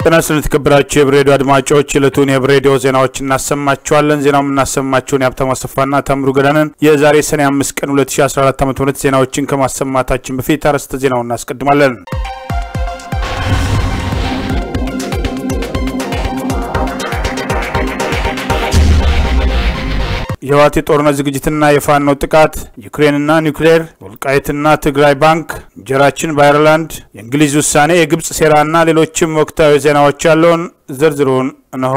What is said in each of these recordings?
ጤና ይስጥልን የተከበራችሁ የብሬዲዮ አድማጮች ዕለቱን የብሬዲዮ ዜናዎች እናሰማችኋለን። ዜናው የምናሰማችሁን የሀብታሙ አሰፋና ታምሩ ገዳንን የዛሬ ሰኔ አምስት ቀን 2014 ዓ ም ዜናዎችን ከማሰማታችን በፊት አርዕስተ ዜናውን እናስቀድማለን። የህወሓት የጦርነት ዝግጅትና የፋኖ ጥቃት፣ ዩክሬንና ኒውክሌር፣ ወልቃይትና ትግራይ ባንክ፣ እንጀራችን በአይርላንድ፣ የእንግሊዝ ውሳኔ፣ የግብፅ ሴራና ሌሎችም ወቅታዊ ዜናዎች ያለውን ዝርዝሩን እነሆ።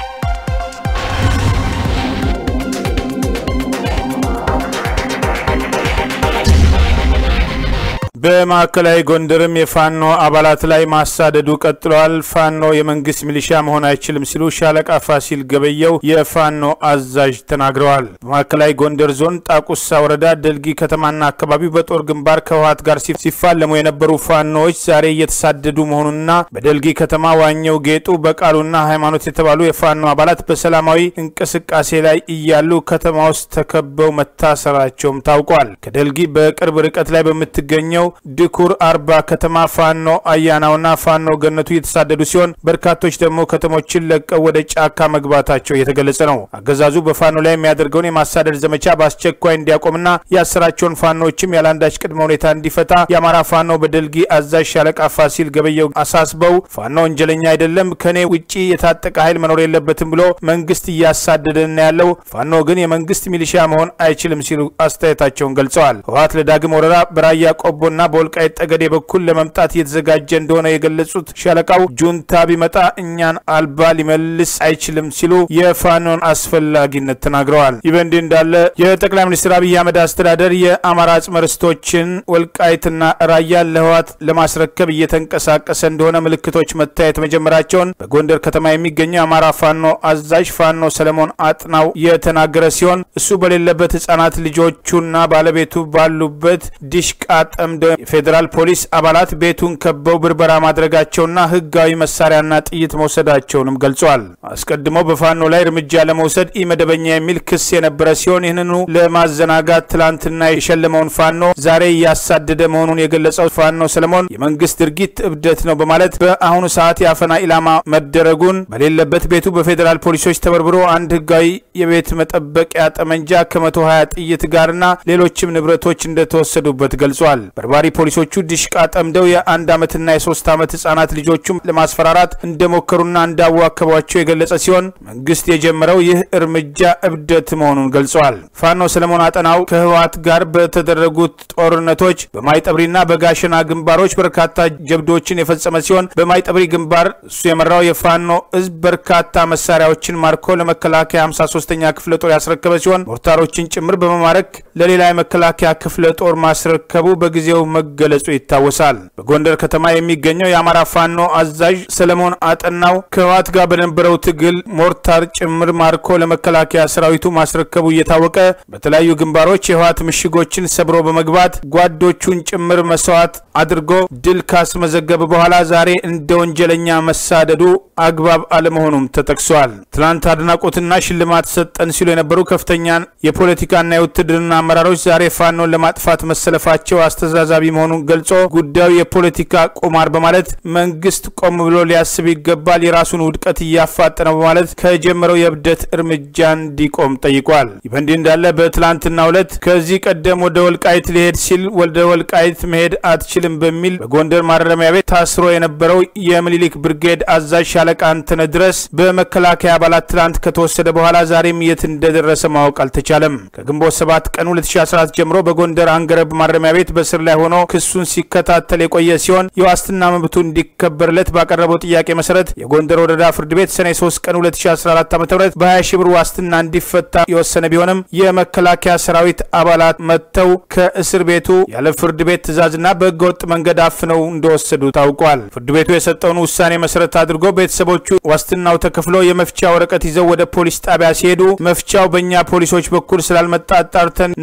በማዕከላዊ ጎንደርም የፋኖ አባላት ላይ ማሳደዱ ቀጥለዋል። ፋኖ የመንግስት ሚሊሻ መሆን አይችልም ሲሉ ሻለቃ ፋሲል ገበየው የፋኖ አዛዥ ተናግረዋል። በማዕከላዊ ጎንደር ዞን ጣቁሳ ወረዳ ደልጊ ከተማና አካባቢው በጦር ግንባር ከህወሓት ጋር ሲፋለሙ የነበሩ ፋኖዎች ዛሬ እየተሳደዱ መሆኑንና በደልጊ ከተማ ዋኘው ጌጡ፣ በቃሉና ሃይማኖት የተባሉ የፋኖ አባላት በሰላማዊ እንቅስቃሴ ላይ እያሉ ከተማ ውስጥ ተከበው መታሰራቸውም ታውቋል። ከደልጊ በቅርብ ርቀት ላይ በምትገኘው ድኩር አርባ ከተማ ፋኖ አያናውና ፋኖ ገነቱ እየተሳደዱ ሲሆን በርካቶች ደግሞ ከተሞችን ለቀው ወደ ጫካ መግባታቸው እየተገለጸ ነው። አገዛዙ በፋኖ ላይ የሚያደርገውን የማሳደድ ዘመቻ በአስቸኳይ እንዲያቆምና ያሰራቸውን ፋኖዎችም ያለአንዳች ቅድመ ሁኔታ እንዲፈታ የአማራ ፋኖ በደልጊ አዛዥ ሻለቃ ፋሲል ገበየው አሳስበው ፋኖ ወንጀለኛ አይደለም፣ ከኔ ውጪ የታጠቀ ኃይል መኖር የለበትም ብሎ መንግስት እያሳደደን ያለው ፋኖ ግን የመንግስት ሚሊሻ መሆን አይችልም ሲሉ አስተያየታቸውን ገልጸዋል። ህወሓት ለዳግም ወረራ በራያ ቆቦ ና በወልቃይት ጠገዴ በኩል ለመምጣት እየተዘጋጀ እንደሆነ የገለጹት ሻለቃው ጁንታ ቢመጣ እኛን አልባ ሊመልስ አይችልም ሲሉ የፋኖን አስፈላጊነት ተናግረዋል። ይህ በእንዲህ እንዳለ የጠቅላይ ሚኒስትር አብይ አህመድ አስተዳደር የአማራ አጽመ ርስቶችን ወልቃይትና ራያን ለህወሓት ለማስረከብ እየተንቀሳቀሰ እንደሆነ ምልክቶች መታየት መጀመራቸውን በጎንደር ከተማ የሚገኘው የአማራ ፋኖ አዛዥ ፋኖ ሰለሞን አጥናው የተናገረ ሲሆን እሱ በሌለበት ህጻናት ልጆቹና ባለቤቱ ባሉበት ዲሽቃ ጠምደው የፌዴራል ፖሊስ አባላት ቤቱን ከበው ብርበራ ማድረጋቸውና ህጋዊ መሳሪያና ጥይት መውሰዳቸውንም ገልጿል። አስቀድሞ በፋኖ ላይ እርምጃ ለመውሰድ ኢመደበኛ የሚል ክስ የነበረ ሲሆን ይህንኑ ለማዘናጋት ትላንትና የሸለመውን ፋኖ ዛሬ እያሳደደ መሆኑን የገለጸው ፋኖ ሰለሞን የመንግስት ድርጊት እብደት ነው በማለት በአሁኑ ሰዓት የአፈና ኢላማ መደረጉን በሌለበት ቤቱ በፌዴራል ፖሊሶች ተበርብሮ አንድ ህጋዊ የቤት መጠበቂያ ጠመንጃ ከመቶ ሀያ ጥይት ጋርና ሌሎችም ንብረቶች እንደተወሰዱበት ገልጿል። በርባሪ ፖሊሶቹ ዲሽቃ ጠምደው የአንድ ዓመትና የሶስት ዓመት ህጻናት ልጆቹም ለማስፈራራት እንደሞከሩና እንዳዋከቧቸው የገለጸ ሲሆን መንግስት የጀመረው ይህ እርምጃ እብደት መሆኑን ገልጸዋል። ፋኖ ሰለሞን አጠናው ከህወሓት ጋር በተደረጉት ጦርነቶች በማይጠብሪና በጋሸና ግንባሮች በርካታ ጀብዶችን የፈጸመ ሲሆን በማይጠብሪ ግንባር እሱ የመራው የፋኖ ህዝብ በርካታ መሳሪያዎችን ማርኮ ለመከላከያ 53ኛ ክፍለ ጦር ያስረከበ ሲሆን ሞርታሮችን ጭምር በመማረክ ለሌላ የመከላከያ ክፍለ ጦር ማስረከቡ በጊዜው መገለጹ ይታወሳል። በጎንደር ከተማ የሚገኘው የአማራ ፋኖ አዛዥ ሰለሞን አጠናው ከህወሓት ጋር በነበረው ትግል ሞርታር ጭምር ማርኮ ለመከላከያ ሰራዊቱ ማስረከቡ እየታወቀ በተለያዩ ግንባሮች የህወሓት ምሽጎችን ሰብሮ በመግባት ጓዶቹን ጭምር መስዋዕት አድርጎ ድል ካስመዘገበ በኋላ ዛሬ እንደ ወንጀለኛ መሳደዱ አግባብ አለመሆኑም ተጠቅሷል። ትናንት አድናቆትና ሽልማት ሰጠን ሲሉ የነበሩ ከፍተኛ የፖለቲካና የውትድርና አመራሮች ዛሬ ፋኖን ለማጥፋት መሰለፋቸው አስተዛዛቢ መሆኑን ገልጾ ጉዳዩ የፖለቲካ ቁማር በማለት መንግስት ቆም ብሎ ሊያስብ ይገባል፣ የራሱን ውድቀት እያፋጠነ በማለት ከጀመረው የእብደት እርምጃ እንዲቆም ጠይቋል። ይህ በእንዲህ እንዳለ በትላንትናው ዕለት ከዚህ ቀደም ወደ ወልቃይት ሊሄድ ሲል ወደ ወልቃይት መሄድ አትችልም በሚል በጎንደር ማረሚያ ቤት ታስሮ የነበረው የምኒልክ ብርጌድ አዛዥ ሻለቃ አንተነህ ድረስ በመከላከያ አባላት ትላንት ከተወሰደ በኋላ ዛሬም የት እንደደረሰ ማወቅ አልተቻለም። ከግንቦት 7 ቀን 2014 ጀምሮ በጎንደር አንገረብ ማረሚያ ቤት በስር ላይ ሆኖ ክሱን ሲከታተል የቆየ ሲሆን የዋስትና መብቱ እንዲከበርለት ባቀረበው ጥያቄ መሰረት የጎንደር ወረዳ ፍርድ ቤት ሰኔ 3 ቀን 2014 ዓ ም በ20 ሺህ ብር ዋስትና እንዲፈታ የወሰነ ቢሆንም የመከላከያ ሰራዊት አባላት መጥተው ከእስር ቤቱ ያለ ፍርድ ቤት ትዕዛዝና በህገወጥ መንገድ አፍነው እንደወሰዱ ታውቋል። ፍርድ ቤቱ የሰጠውን ውሳኔ መሰረት አድርጎ ቤተሰቦቹ ዋስትናው ተከፍሎ የመፍቻ ወረቀት ይዘው ወደ ፖሊስ ጣቢያ ሲሄዱ መፍቻው በእኛ ፖሊሶች በኩል ስላልመጣ አጣርተን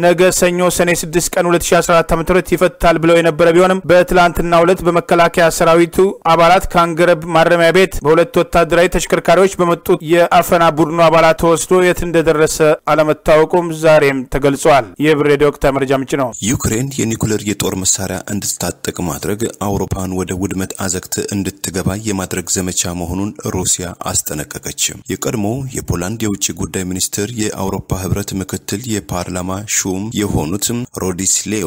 ነገ ሰኞ ሰኔ 6 ቀን 2014 ዓ ም ይፈታል ብለው የነበረ ቢሆንም በትላንትናው ዕለት በመከላከያ ሰራዊቱ አባላት ከአንገረብ ማረሚያ ቤት በሁለት ወታደራዊ ተሽከርካሪዎች በመጡት የአፈና ቡድኑ አባላት ተወስዶ የት እንደደረሰ አለመታወቁም ዛሬም ተገልጿል። ይህ ብር ሬዲዮ ወቅታዊ መረጃ ምንጭ ነው። ዩክሬን የኒኩለር የጦር መሳሪያ እንድትታጠቅ ማድረግ አውሮፓን ወደ ውድመት አዘቅት እንድትገባ የማድረግ ዘመቻ መሆኑን ሩሲያ አስጠነቀቀች። የቀድሞ የፖላንድ የውጭ ጉዳይ ሚኒስትር የአውሮፓ ህብረት ምክትል የፓርላማ ሹም የሆኑት ሮዲስሌዮ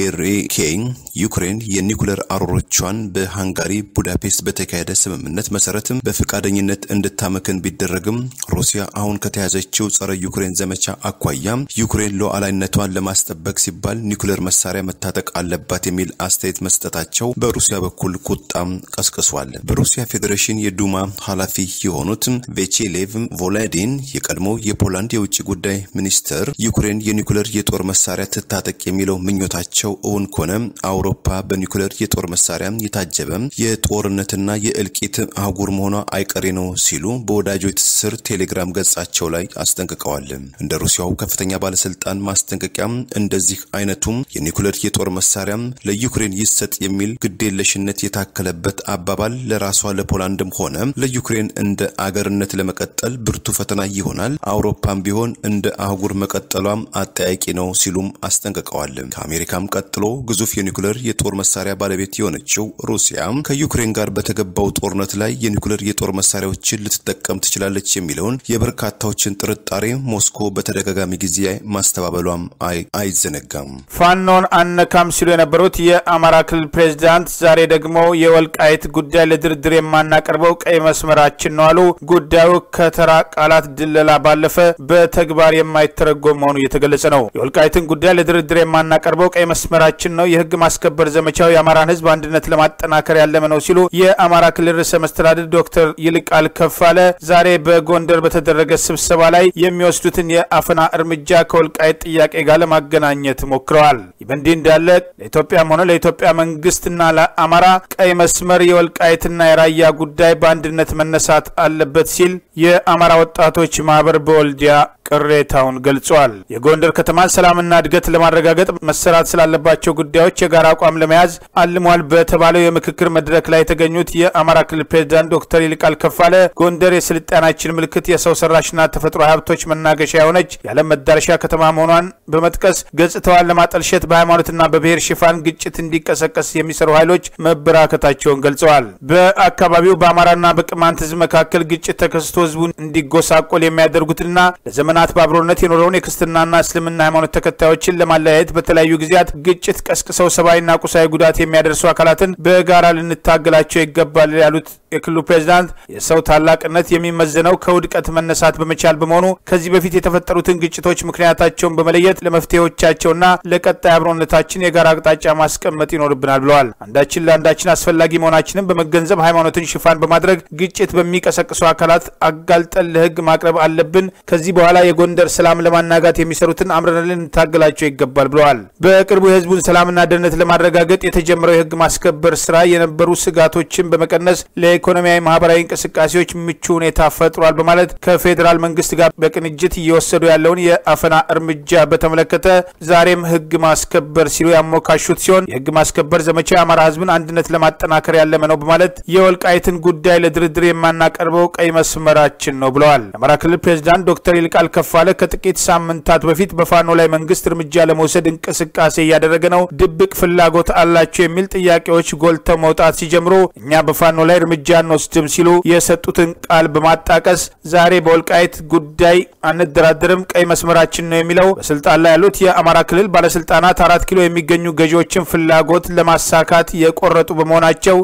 ቬሬኬይ ዩክሬን የኒኩለር አሮሮቿን በሃንጋሪ ቡዳፔስት በተካሄደ ስምምነት መሰረትም በፈቃደኝነት እንድታመክን ቢደረግም ሩሲያ አሁን ከተያዘችው ጸረ ዩክሬን ዘመቻ አኳያ ዩክሬን ሉዓላዊነቷን ለማስጠበቅ ሲባል ኒኩለር መሳሪያ መታጠቅ አለባት የሚል አስተያየት መስጠታቸው በሩሲያ በኩል ቁጣም ቀስቅሷል። በሩሲያ ፌዴሬሽን የዱማ ኃላፊ የሆኑት ቬቼሌቭ ቮላዲን የቀድሞ የፖላንድ የውጭ ጉዳይ ሚኒስትር ዩክሬን የኒኩለር የጦር መሳሪያ ትታጠቅ የሚለው ምኞታቸው እውን ከሆነ አውሮፓ በኒኩለር የጦር መሳሪያ የታጀበ የጦርነትና የእልቂት አህጉር መሆኗ አይቀሬ ነው ሲሉ በወዳጆ ትስስር ቴሌግራም ገጻቸው ላይ አስጠንቅቀዋል። እንደ ሩሲያው ከፍተኛ ባለስልጣን ማስጠንቀቂያ እንደዚህ አይነቱም የኒኩለር የጦር መሳሪያ ለዩክሬን ይሰጥ የሚል ግዴለሽነት የታከለበት አባባል ለራሷ ለፖላንድም ሆነ ለዩክሬን እንደ አገርነት ለመቀጠል ብርቱ ፈተና ይሆናል። አውሮፓም ቢሆን እንደ አህጉር መቀጠሏም አጠያቂ ነው ሲሉም አስጠንቅቀዋል። ከአሜሪካም ቀጥሎ ግዙፍ የኒኩለር የጦር መሳሪያ ባለቤት የሆነችው ሩሲያ ከዩክሬን ጋር በተገባው ጦርነት ላይ የኒኩለር የጦር መሳሪያዎችን ልትጠቀም ትችላለች የሚለውን የበርካታዎችን ጥርጣሬ ሞስኮ በተደጋጋሚ ጊዜ ማስተባበሏም አይዘነጋም። ፋኖን አነካም ሲሉ የነበሩት የአማራ ክልል ፕሬዚዳንት ዛሬ ደግሞ የወልቃይት ጉዳይ ለድርድር የማናቀርበው ቀይ መስመራችን ነው አሉ። ጉዳዩ ከተራ ቃላት ድለላ ባለፈ በተግባር የማይተረጎም መሆኑ እየተገለጸ ነው። የወልቃይትን ጉዳይ ለድርድር የማናቀርበው ቀይ መስመራችን ነው፣ የህግ ማስከበር ዘመቻው የአማራን ህዝብ አንድነት ለማጠናከር ያለመ ነው ሲሉ የአማራ ክልል ርዕሰ መስተዳድር ዶክተር ይልቃል ከፋለ ዛሬ በጎንደር በተደረገ ስብሰባ ላይ የሚወስዱትን የአፈና እርምጃ ከወልቃይት ጥያቄ ጋር ለማገናኘት ሞክረዋል። ይህ በእንዲህ እንዳለ ለኢትዮጵያም ሆነ ለኢትዮጵያ መንግስትና ለአማራ ቀይ መስመር የወልቃይትና የራያ ጉዳይ በአንድነት መነሳት አለበት ሲል የአማራ ወጣቶች ማህበር በወልዲያ ቅሬታውን ገልጿል። የጎንደር ከተማን ሰላምና እድገት ለማረጋገጥ መሰራት ስላለባቸው ጉዳዮች የጋራ አቋም ለመያዝ አልሟል በተባለው የምክክር መድረክ ላይ የተገኙት የአማራ ክልል ፕሬዚዳንት ዶክተር ይልቃል ከፋለ ጎንደር የስልጣናችን ምልክት፣ የሰው ሰራሽና ተፈጥሮ ሀብቶች መናገሻ የሆነች የዓለም መዳረሻ ከተማ መሆኗን በመጥቀስ ገጽታዋን ለማጠልሸት በሃይማኖትና በብሔር ሽፋን ግጭት እንዲቀሰቀስ የሚሰሩ ኃይሎች መበራከታቸውን ገልጸዋል። በአካባቢው በአማራና በቅማንት ህዝብ መካከል ግጭት ተከስቶ ህዝቡን እንዲጎሳቆል የሚያደርጉትና ለዘመናት በአብሮነት የኖረውን የክርስትናና እስልምና ሃይማኖት ተከታዮችን ለማለያየት በተለያዩ ጊዜያት ግጭት ቀስቅሰው ሰብአዊና ቁሳዊ ጉዳት የሚያደርሱ አካላትን በጋራ ልንታገላቸው ይገባል ያሉት የክልሉ ፕሬዚዳንት የሰው ታላቅነት የሚመዘነው ከውድቀት መነሳት በመቻል በመሆኑ ከዚህ በፊት የተፈጠሩትን ግጭቶች ምክንያታቸውን በመለየት ለመፍትሄዎቻቸውና ለቀጣይ አብሮነታችን የጋራ አቅጣጫ ማስቀመጥ ይኖርብናል ብለዋል። አንዳችን ለአንዳችን አስፈላጊ መሆናችንን በመገንዘብ ሃይማኖትን ሽፋን በማድረግ ግጭት በሚቀሰቅሱ አካላት አጋልጠን ለህግ ማቅረብ አለብን። ከዚህ በኋላ የጎንደር ሰላም ለማናጋት የሚሰሩትን አምረን ልንታገላቸው ይገባል ብለዋል። በቅርቡ የህዝቡን ሰላምና ደህንነት ለማረጋገጥ የተጀመረው የህግ ማስከበር ስራ የነበሩ ስጋቶችን በመቀነስ ለኢኮኖሚያዊ፣ ማህበራዊ እንቅስቃሴዎች ምቹ ሁኔታ ፈጥሯል በማለት ከፌዴራል መንግስት ጋር በቅንጅት እየወሰዱ ያለውን የአፈና እርምጃ በተመለከተ ዛሬም ህግ ማስከበር ሲሉ ያሞካሹት ሲሆን የህግ ማስከበር ዘመቻ የአማራ ህዝብን አንድነት ለማጠናከር ያለመ ነው በማለት የወልቃይትን ጉዳይ ለድርድር የማናቀርበው ቀይ መስመራችን ነው ብለዋል። የአማራ ክልል ፕሬዚዳንት ዶክተር ይልቃል ከፋለ ከጥቂት ሳምንታት በፊት በፋኖ ላይ መንግስት እርምጃ ለመውሰድ እንቅስቃሴ እያደረገ ነው፣ ድብቅ ፍላጎት አላቸው የሚል ጥያቄዎች ጎልተው መውጣት ሲጀምሩ እኛ በፋኖ ላይ እርምጃ አንወስድም ሲሉ የሰጡትን ቃል በማጣቀስ ዛሬ በወልቃይት ጉዳይ አንደራደርም፣ ቀይ መስመራችን ነው የሚለው በስልጣን ላይ ያሉት የአማራ ክልል ባለስልጣናት አራት ኪሎ የሚገኙ ገዢዎችን ፍላጎት ለማሳካት የቆረጡ በመሆናቸው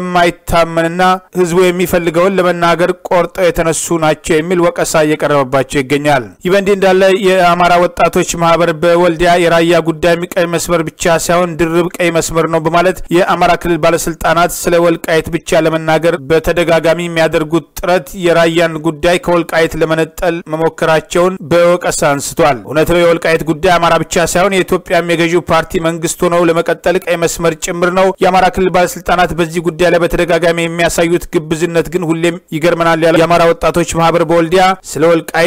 የማይታመንና ህዝቡ የሚፈልገውን ለመናገር ቆርጠው የተነሱ ናቸው የሚል ወቀሳ እየቀረበባቸው ይገኛል። ይህ በእንዲህ እንዳለ የአማራ ወጣቶች ማህበር በወልዲያ የራያ ጉዳይ ቀይ መስመር ብቻ ሳይሆን ድርብ ቀይ መስመር ነው በማለት የአማራ ክልል ባለስልጣናት ስለ ወልቃይት ብቻ ለመናገር በተደጋጋሚ የሚያደርጉት ጥረት የራያን ጉዳይ ከወልቃይት ለመነጠል መሞከራቸውን በወቀሳ አንስቷል። እውነት ነው፣ የወልቃይት ጉዳይ አማራ ብቻ ሳይሆን የኢትዮጵያም የገዢው ፓርቲ መንግስት ሆነው ለመቀጠል ቀይ መስመር ጭምር ነው። የአማራ ክልል ባለስልጣናት በዚህ ጉዳይ ላይ በተደጋጋሚ የሚያሳዩት ግብዝነት ግን ሁሌም ይገርመናል ያለው የአማራ ወጣቶች ማህበር በወልዲያ ስለ ወልቃይት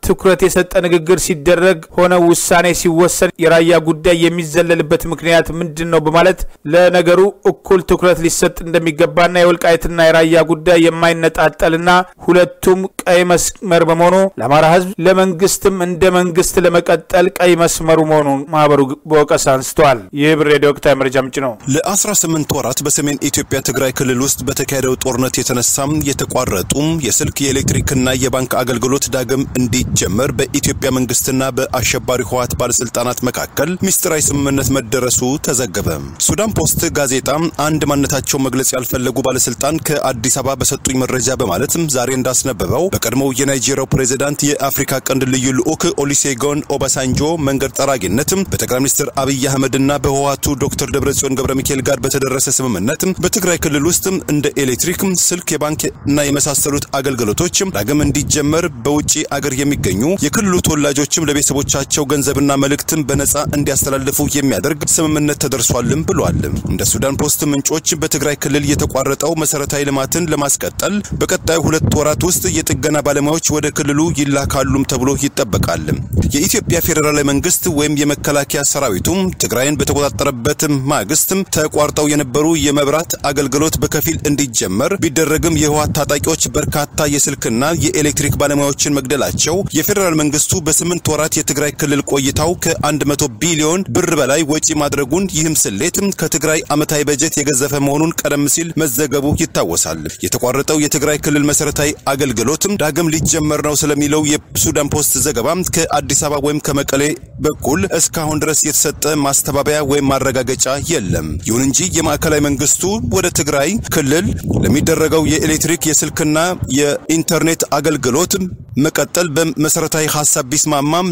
ትኩረት የሰጠ ንግግር ሲደረግ ሆነ ውሳኔ ሲወሰን የራያ ጉዳይ የሚዘለልበት ምክንያት ምንድን ነው በማለት ለነገሩ እኩል ትኩረት ሊሰጥ እንደሚገባና የወልቃይትና የራያ ጉዳይ የማይነጣጠልና ሁለቱም ቀይ መስመር በመሆኑ ለአማራ ሕዝብ ለመንግስትም እንደ መንግስት ለመቀጠል ቀይ መስመሩ መሆኑን ማህበሩ በወቀሳ አንስተዋል። ይህ ብር ሬዲዮ ወቅታዊ መረጃ ምንጭ ነው። ለ18 ወራት በሰሜን ኢትዮጵያ ትግራይ ክልል ውስጥ በተካሄደው ጦርነት የተነሳም የተቋረጡም የስልክ የኤሌክትሪክና የባንክ አገልግሎት ዳግም እንዲጀመር በኢትዮጵያ መንግስትና በአሸባሪ ህወሓት ባለስልጣናት መካከል ሚስጥራዊ ስምምነት መደረሱ ተዘገበ። ሱዳን ፖስት ጋዜጣ አንድ ማንነታቸው መግለጽ ያልፈለጉ ባለስልጣን ከአዲስ አበባ በሰጡኝ መረጃ በማለትም ዛሬ እንዳስነበበው በቀድሞው የናይጄሪያው ፕሬዚዳንት የአፍሪካ ቀንድ ልዩ ልዑክ ኦሊሴጎን ኦባሳንጆ መንገድ ጠራጊነት በጠቅላይ ሚኒስትር አብይ አህመድና በህወሓቱ ዶክተር ደብረጽዮን ገብረ ሚካኤል ጋር በተደረሰ ስምምነት በትግራይ ክልል ውስጥ እንደ ኤሌክትሪክ፣ ስልክ፣ የባንክ እና የመሳሰሉት አገልግሎቶች ዳግም እንዲጀመር በውጭ አገር የሚገኙ የክልሉ ተወላጆችም ለቤተሰቦቻቸው ገንዘብና መልእክትን በነጻ እንዲያስተላልፉ የሚያደርግ ስምምነት ተደርሷልም ብሏል። እንደ ሱዳን ፖስት ምንጮች በትግራይ ክልል የተቋረጠው መሰረታዊ ልማትን ለማስቀጠል በቀጣዩ ሁለት ወራት ውስጥ የጥገና ባለሙያዎች ወደ ክልሉ ይላካሉም ተብሎ ይጠበቃል። የኢትዮጵያ ፌዴራላዊ መንግስት ወይም የመከላከያ ሰራዊቱም ትግራይን በተቆጣጠረበት ማግስት ተቋርጠው የነበሩ የመብራት አገልግሎት በከፊል እንዲጀመር ቢደረግም የህወሓት ታጣቂዎች በርካታ የስልክና የኤሌክትሪክ ባለሙያዎችን መግደላቸው የፌዴራል መንግስቱ በስምንት ወራት የትግራይ ክልል ቆይታው ከ100 ቢሊዮን ብር በላይ ወጪ ማድረጉን ይህም ስሌት ከትግራይ ዓመታዊ በጀት የገዘፈ መሆኑን ቀደም ሲል መዘገቡ ይታወሳል። የተቋረጠው የትግራይ ክልል መሰረታዊ አገልግሎትም ዳግም ሊጀመር ነው ስለሚለው የሱዳን ፖስት ዘገባ ከአዲስ አበባ ወይም ከመቀሌ በኩል እስካሁን ድረስ የተሰጠ ማስተባበያ ወይም ማረጋገጫ የለም። ይሁን እንጂ የማዕከላዊ መንግስቱ ወደ ትግራይ ክልል ለሚደረገው የኤሌክትሪክ የስልክና የኢንተርኔት አገልግሎት መቀጠል በመሰረታዊ ሀሳብ ቢስማማም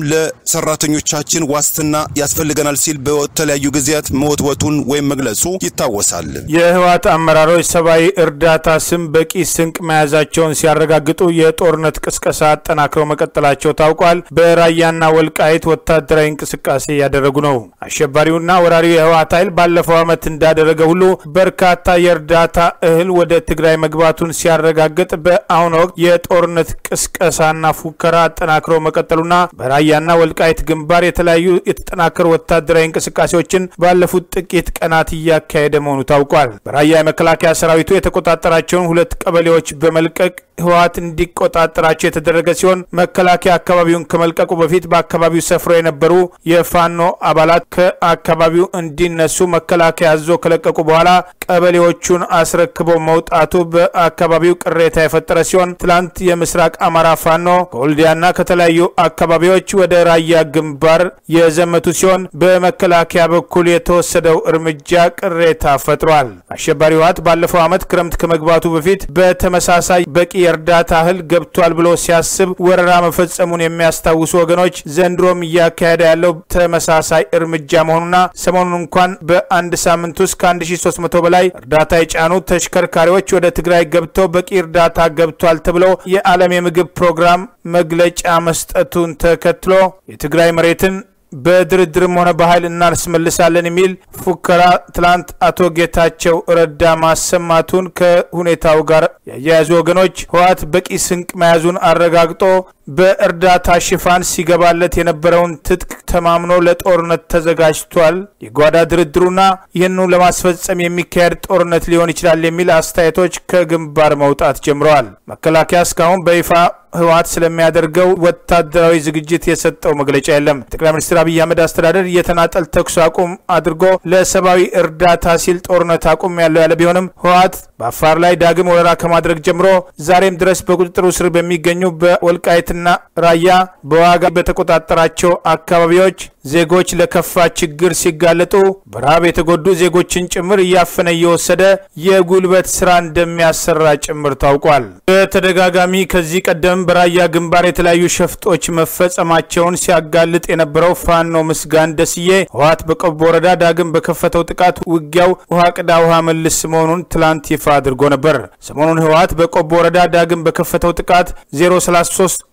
ለሰራተኞቻችን ዋስትና ያስፈልገናል ሲል በተለያዩ ጊዜያት መወትወቱን ወይም መግለጹ ይታወሳል። የህወሓት አመራሮች ሰብአዊ እርዳታ ስም በቂ ስንቅ መያዛቸውን ሲያረጋግጡ የጦርነት ቅስቀሳ አጠናክረው መቀጠላቸው ታውቋል። በራያና ወልቃይት ወታደራዊ እንቅስቃሴ እያደረጉ ነው። አሸባሪውና ወራሪው የህወሓት ኃይል ባለፈው ዓመት እንዳደረገ ሁሉ በርካታ የእርዳታ እህል ወደ ትግራይ መግባቱን ሲያረጋግጥ በአሁኑ ወቅት የጦርነት ቅስቀሳና ፉከራ አጠናክሮ መቀጠሉና በራያና ወልቃይት ግንባር የተለያዩ የተጠናከሩ ወታደራዊ እንቅስቃሴዎችን ባለፉት ጥቂት ቀናት እያካሄደ መሆኑ ታውቋል። በራያ የመከላከያ ሰራዊቱ የተቆጣጠራቸውን ሁለት ቀበሌዎች በመልቀቅ ህወሓት እንዲቆጣጠራቸው የተደረገ ሲሆን መከላከያ አካባቢውን ከመልቀቁ በፊት በአካባቢው ሰፍሮ የነበሩ የፋኖ አባላት ከአካባቢው እንዲነሱ መከላከያ አዞ ከለቀቁ በኋላ ቀበሌዎቹን አስረክበው መውጣቱ በአካባቢው ቅሬታ የፈጠረ ሲሆን ትላንት የምስራቅ አማራ ፋኖ ከወልዲያና ከተለያዩ አካባቢዎች ወደ ራያ ግንባር የዘመቱ ሲሆን በመከላከያ በኩል የተወሰደው እርምጃ ቅሬታ ፈጥሯል። አሸባሪ ህወሓት ባለፈው ዓመት ክረምት ከመግባቱ በፊት በተመሳሳይ በቂ የእርዳታ እህል ገብቷል ብሎ ሲያስብ ወረራ መፈጸሙን የሚያስታውሱ ወገኖች ዘንድሮም እያካሄደ ያለው ተመሳሳይ እርምጃ መሆኑና ሰሞኑን እንኳን በአንድ ሳምንት ውስጥ ከ1300 በላይ እርዳታ የጫኑ ተሽከርካሪዎች ወደ ትግራይ ገብተው በቂ እርዳታ ገብቷል ተብሎ የዓለም የምግብ ፕሮግራም መግለጫ መስጠቱን ተከትሎ የትግራይ መሬትን በድርድርም ሆነ በኃይል እናስመልሳለን የሚል ፉከራ ትላንት አቶ ጌታቸው ረዳ ማሰማቱን ከሁኔታው ጋር ያያያዙ ወገኖች ህወሓት በቂ ስንቅ መያዙን አረጋግጦ በእርዳታ ሽፋን ሲገባለት የነበረውን ትጥቅ ተማምኖ ለጦርነት ተዘጋጅቷል። የጓዳ ድርድሩና ይህኑ ለማስፈጸም የሚካሄድ ጦርነት ሊሆን ይችላል የሚል አስተያየቶች ከግንባር መውጣት ጀምረዋል። መከላከያ እስካሁን በይፋ ህወሓት ስለሚያደርገው ወታደራዊ ዝግጅት የሰጠው መግለጫ የለም። ጠቅላይ ሚኒስትር አብይ አህመድ አስተዳደር የተናጠል ተኩስ አቁም አድርጎ ለሰብአዊ እርዳታ ሲል ጦርነት አቁም ያለው ያለ ቢሆንም ህወሓት በአፋር ላይ ዳግም ወረራ ከማድረግ ጀምሮ ዛሬም ድረስ በቁጥጥሩ ስር በሚገኙ በወልቃይትና ራያ በዋጋ በተቆጣጠራቸው አካባቢዎች ዜጎች ለከፋ ችግር ሲጋለጡ በረሃብ የተጎዱ ዜጎችን ጭምር እያፈነ እየወሰደ የጉልበት ስራ እንደሚያሰራ ጭምር ታውቋል። በተደጋጋሚ ከዚህ ቀደም በራያ ግንባር የተለያዩ ሸፍጦች መፈጸማቸውን ሲያጋልጥ የነበረው ፋኖ ምስጋን ደስዬ ህወሓት በቆቦ ወረዳ ዳግም በከፈተው ጥቃት ውጊያው ውሃ ቅዳ ውሃ መልስ መሆኑን ትላንት ይፋ አድርጎ ነበር። ሰሞኑን ህወሓት በቆቦ ወረዳ ዳግም በከፈተው ጥቃት 033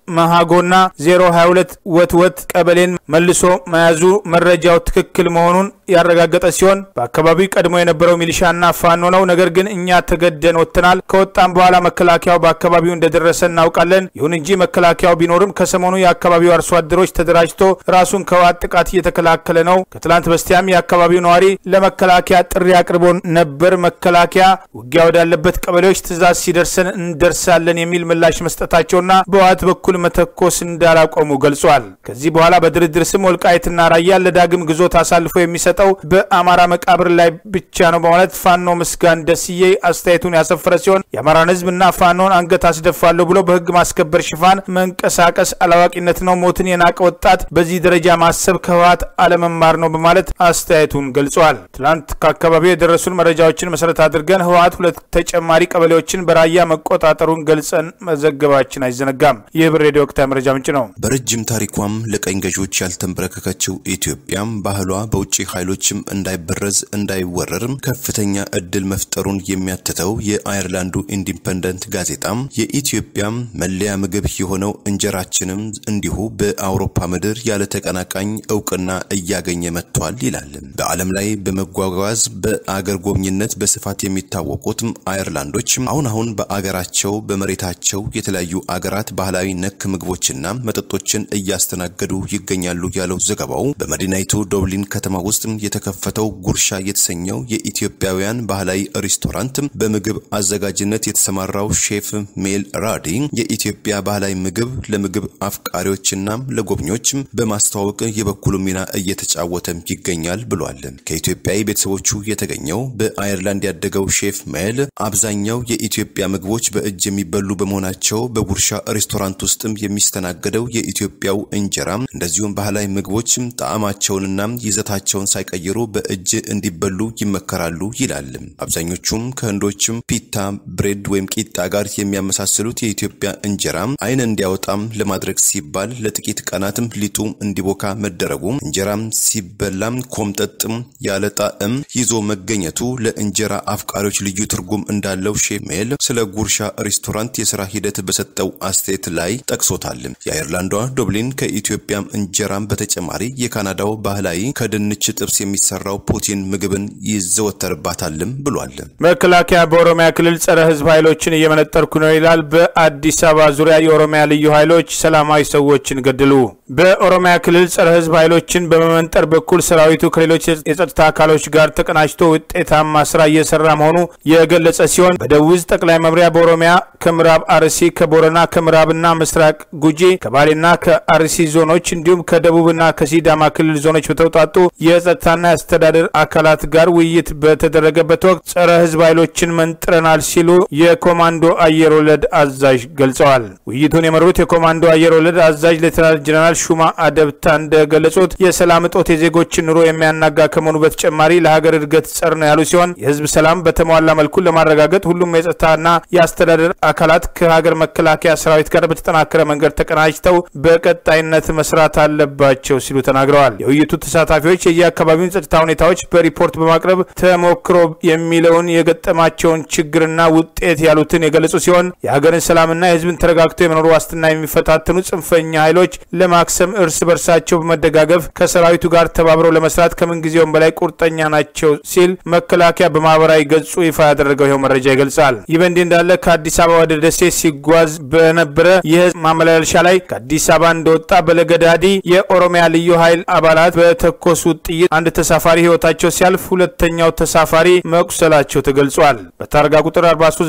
መሃጎና 022 ወትወት ቀበሌን መልሶ መያዙ መረጃው ትክክል መሆኑን ያረጋገጠ ሲሆን በአካባቢው ቀድሞ የነበረው ሚሊሻና ፋኖ ነው። ነገር ግን እኛ ተገደን ወጥተናል። ከወጣም በኋላ መከላከያው በአካባቢው እንደደረሰ እናውቃለን። ይሁን እንጂ መከላከያው ቢኖርም ከሰሞኑ የአካባቢው አርሶ አደሮች ተደራጅቶ ራሱን ከህወሓት ጥቃት እየተከላከለ ነው። ከትላንት በስቲያም የአካባቢው ነዋሪ ለመከላከያ ጥሪ አቅርቦ ነበር። መከላከያ ውጊያ ወዳለበት ቀበሌዎች ትዕዛዝ ሲደርሰን እንደርሳለን የሚል ምላሽ መስጠታቸውና በህወሓት በኩል መተኮስ እንዳላቆሙ ገልጿል። ከዚህ በኋላ በድርድር ስም ወልቃይትና ራያን ለዳግም ግዞት አሳልፎ የሚሰጠው በአማራ መቃብር ላይ ብቻ ነው በማለት ፋኖ ምስጋን ደስዬ አስተያየቱን ያሰፈረ ሲሆን የአማራን ህዝብና ፋኖን አንገት አስደፋለሁ ብሎ በህግ ማስከበር ሽፋን መንቀሳቀስ አላዋቂነት ነው። ሞትን የናቀ ወጣት በዚህ ደረጃ ማሰብ ከህወሓት አለመማር ነው በማለት አስተያየቱን ገልጿል። ትላንት ከአካባቢው የደረሱን መረጃዎችን መሰረት አድርገን ህወሓት ሁለት ተጨማሪ ቀበሌዎችን በራያ መቆጣጠሩን ገልጸን መዘገባችን አይዘነጋም። ይህ ብር ሬዲዮ ወቅታዊ መረጃ ምንጭ ነው። በረጅም ታሪኳም ለቀኝ ገዢዎች ያልተንበረከከችው ኢትዮጵያም ባህሏ በውጭ ኃይሎችም እንዳይበረዝ እንዳይወረርም ከፍተኛ እድል መፍጠሩን የሚያትተው የአየርላንዱ ኢንዲፐንደንት ጋዜጣም የኢትዮጵያም መለያ ምግብ የሆነው እንጀራችንም እንዲሁ በአውሮፓ ምድር ያለ ተቀናቃኝ እውቅና እያገኘ መጥቷል ይላል። በዓለም ላይ በመጓጓዝ በአገር ጎብኝነት በስፋት የሚታወቁት አየርላንዶች አሁን አሁን በአገራቸው በመሬታቸው የተለያዩ አገራት ባህላዊ ነክ ምግቦችና መጠጦችን እያስተናገዱ ይገኛሉ ያለው ዘገባው በመዲናይቱ ዶብሊን ከተማ ውስጥ የተከፈተው ጉርሻ የተሰኘው የኢትዮጵያውያን ባህላዊ ሬስቶራንት በምግብ አዘጋጅነት የተሰማራው ሼፍ ሜል ራዲ የኢትዮጵያ ባህላዊ ምግብ ለምግብ አፍቃሪዎችና ለጎብኚዎች በማስተዋወቅ የበኩሉ ሚና እየተጫወተ ይገኛል ብሏል። ከኢትዮጵያዊ ቤተሰቦቹ የተገኘው በአየርላንድ ያደገው ሼፍ ሜል አብዛኛው የኢትዮጵያ ምግቦች በእጅ የሚበሉ በመሆናቸው በጉርሻ ሬስቶራንት ውስጥም የሚስተናገደው የኢትዮጵያው እንጀራ እንደዚሁም ባህላዊ ምግቦች ጣዕማቸውንና ይዘታቸውን ሳይቀይሩ በእጅ እንዲበሉ ይመከራሉ ይላል። አብዛኞቹም ከህንዶችም ፒታ ብሬድ ወይም ቂጣ ጋር የሚያመሳስሉት የኢትዮጵያ እንጀራ አይን እንዲያወጣም ለማድረግ ሲባል ለጥቂት ቀናትም ሊጡ እንዲቦካ መደረጉ እንጀራም ሲበላም ኮምጠጥም ያለ ጣዕም ይዞ መገኘቱ ለእንጀራ አፍቃሪዎች ልዩ ትርጉም እንዳለው ሼፍ ሜል ስለ ጉርሻ ሬስቶራንት የስራ ሂደት በሰጠው አስተያየት ላይ ጠቅሶታል። የአይርላንዷ ዶብሊን ከኢትዮጵያም እንጀራም በተጨማሪ የካናዳው ባህላዊ ከድንች ጥብስ የሚሰራው ፑቲን ምግብን ይዘወተርባታልም ብሏል። መከላከያ በኦሮሚያ ክልል ጸረ ህዝብ ኃይሎችን እየመነጠርኩ ነው ይላል። በአዲስ አበባ ዙሪያ የኦሮሚያ ልዩ ኃይሎች ሰላማዊ ሰዎችን ገደሉ። በኦሮሚያ ክልል ጸረ ህዝብ ኃይሎችን በመመንጠር በኩል ሰራዊቱ ከሌሎች የጸጥታ አካሎች ጋር ተቀናጅቶ ውጤታማ ስራ እየሰራ መሆኑ የገለጸ ሲሆን በደቡብ ዕዝ ጠቅላይ መምሪያ በኦሮሚያ ከምዕራብ አርሲ፣ ከቦረና፣ ከምዕራብና ምስራቅ ጉጂ፣ ከባሌና ከአርሲ ዞኖች እንዲሁም ከደቡብና ከሲዳማ ክልል ዞኖች በተውጣጡ የጸጥታና የአስተዳደር አካላት ጋር ውይይት በተደረገበት ወቅት ጸረ ህዝብ ኃይሎችን መንጥረናል ሲሉ የኮማንዶ አየር ወለድ አዛዥ ገልጸዋል። ውይይቱን የመሩት የኮማንዶ አየር ወለድ አዛዥ ሌተናል ጀነራል ሹማ አደብታ እንደገለጹት የሰላም እጦት የዜጎችን ኑሮ የሚያናጋ ከመሆኑ በተጨማሪ ለሀገር እድገት ጸር ነው ያሉ ሲሆን የህዝብ ሰላም በተሟላ መልኩ ለማረጋገጥ ሁሉም የጸጥታና የአስተዳደር አካላት ከሀገር መከላከያ ሰራዊት ጋር በተጠናከረ መንገድ ተቀናጅተው በቀጣይነት መስራት አለባቸው ሲሉ ተናግረዋል። የውይይቱ ተሳታፊዎች የየአካባቢውን ጸጥታ ሁኔታዎች በሪፖርት በማቅረብ ተሞክሮ የሚለውን የገጠማቸውን ችግርና ውጤት ያሉትን የገለጹ ሲሆን የሀገርን ሰላምና የህዝብን ተረጋግቶ የመኖር ዋስትና የሚፈታተኑ ጽንፈኛ ኃይሎች ለማክሰም እርስ በርሳቸው በመደጋገፍ ከሰራዊቱ ጋር ተባብረው ለመስራት ከምንጊዜውም በላይ ቁርጠኛ ናቸው ሲል መከላከያ በማህበራዊ ገጹ ይፋ ያደረገው ይኸው መረጃ ይገልጻል። ይህ በእንዲህ እንዳለ ከአዲስ አበባ ወደ ደሴ ሲጓዝ በነበረ የህዝብ ማመላለሻ ላይ ከአዲስ አበባ እንደወጣ በለገዳዲ የኦሮሚያ ልዩ ኃይል አባላት በተኮሱት ጥይት አንድ ተሳፋሪ ህይወታቸው ሲያልፍ ሁለተኛው ተሳፋሪ መቁሰላቸው ተገልጿል። በታርጋ ቁጥር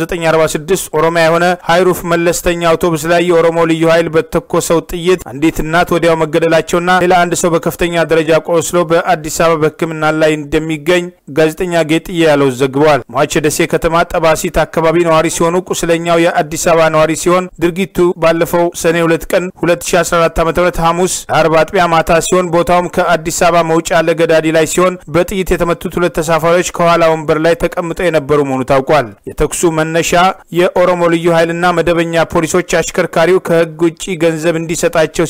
43946 ኦሮሚያ የሆነ ሃይሩፍ መለስተኛ አውቶቡስ ላይ የኦሮሞ ልዩ ኃይል በተኮሰው ጥይት አንዲት እናት ወዲያው መገደላቸውና ሌላ አንድ ሰው በከፍተኛ ደረጃ ቆስሎ በአዲስ አበባ በሕክምና ላይ እንደሚገኝ ጋዜጠኛ ጌጥዬ ያለው ዘግቧል። ሟች የደሴ ከተማ ጠባሲት አካባቢ ነዋሪ ሲሆኑ ቁስለኛው የአዲስ አበባ ነዋሪ ሲሆን ድርጊቱ ባለፈው ሰኔ ሁለት ቀን 2014 ዓ ም ሐሙስ አርብ አጥቢያ ማታ ሲሆን ቦታውም ከአዲስ አበባ መውጫ ለገዳዲ ላይ ሲሆን በጥይት የተመቱት ሁለት ተሳፋሪዎች ከኋላ ወንበር ላይ ተቀምጠው የነበሩ መሆኑ ታውቋል። የተኩሱ መነሻ የኦሮሞ ልዩ ኃይልና መደበኛ ፖሊሶች አሽከርካሪው ከህግ ውጭ ገንዘብ እንዲሰጣቸው ሲጠይቁት